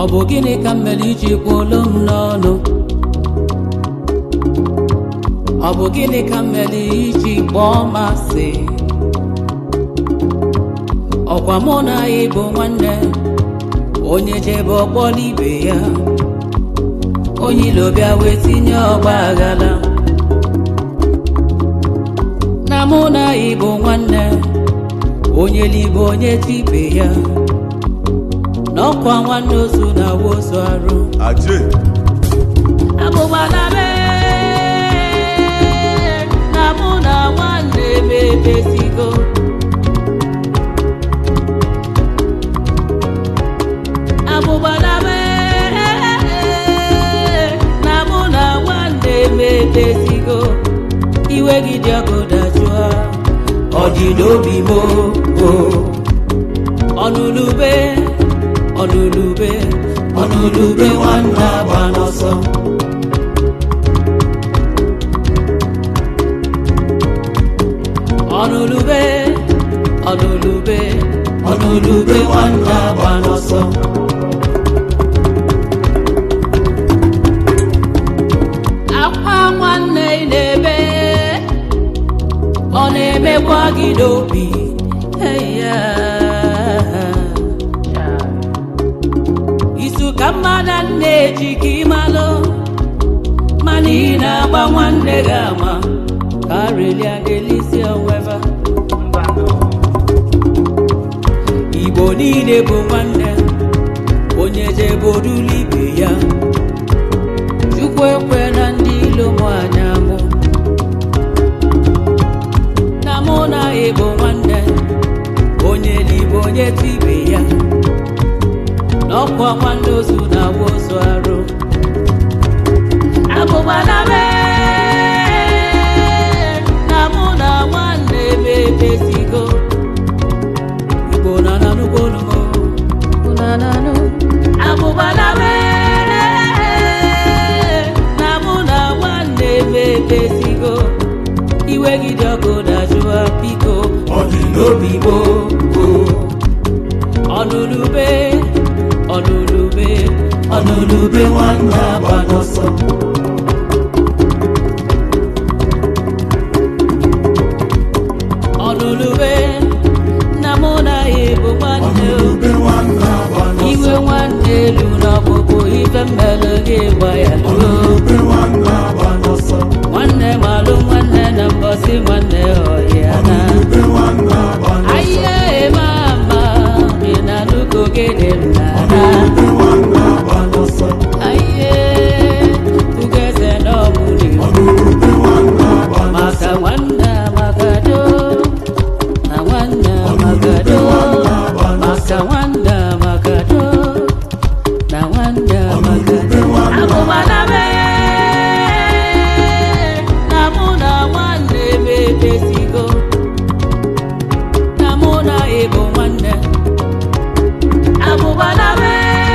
ọ bụ gịnị ka m mere iji kwuolu m n'ọnụ ọ bụ gịnị ka m mere iji kpọọ m asị ọkwa mụ na ya bụ nwanne onye jebe ọkpọ n'ibe ya onye ilo bịa wee tinye ọgba aghara na mụ na ya bụ nwanne onye libe onye tibe ya n'ọkwa nwanne ozu na wozu arụ Aje. abụgbala be na mụ na nwanne m ebesigo abụgbala be na mụ na nwanne m ebesigo iwe gị dị ọkụ dajụa ọ dị n'obi m o ọnụlube ọnụlube ọnụlube nwanne agba n'ọsọ ọnụlube ọnụlube ọnụlube nwanne agba n'ọsọ akwa nwanne ị na-ebe ọ na-emekwa gị n'obi Eya. isu ka mmadụ na-eji ka ịmalụ mana ị na-agba nwanne gị ama ka arelia ga-elisi onweva igbo niile bụ nwanne onye jebe orulu ibe ya chukwu ekwe na ndị ilo mụ anya mụ na mụ na ịbụ nwanne onye libe onye tibe ya n'ọkwa nwanne ozu na awa ozu arụ abụgbala be na mụ na nwanne m emezigo igbo na nanụgbonumo nananụ abụgbala be na mụ na nwanne m emezigo iwe gị dị ọkụ dajụa biko Ọ dị n'obi m. ọnụlube ọnụlube ọnụlube nwanne agba n'ọsọ ọnụlube na mụ na ya bụ nwanne o. Ọnụlube nwanne agba n'ọsọ. iwe nwanne elu n'ọkpụkpụ ife mmele gị gba ya luo Ọnụlube nwanne agba n'ọsọ. nwanne malụ nwanne na mbọsị nwanne ọhịa na Ọnụlube nwanne agba n'ọsọ. ahịa eme ama ị na-anụgo gịnị nna na Ọnụlube nwanne agba n'ọsọ. Aye, ugeze n'ọmụrụ Ọnụlube nwanne agba n'ọsọ. maka nwanne amagado na nwanne amagado maka nwanne amagado na nwanne amagado abụbala be na mụ na nwanne m emezigo na mụ na ịbụ nwanne abụbala be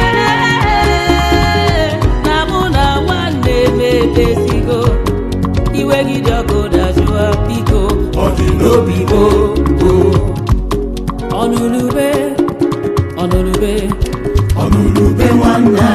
na mụ na nwanne m emezigo iwe gị dị ọkụ dajụa biko Ọ dị n'obi m. ọnụlube ọnụlube Ọnụlube nwanne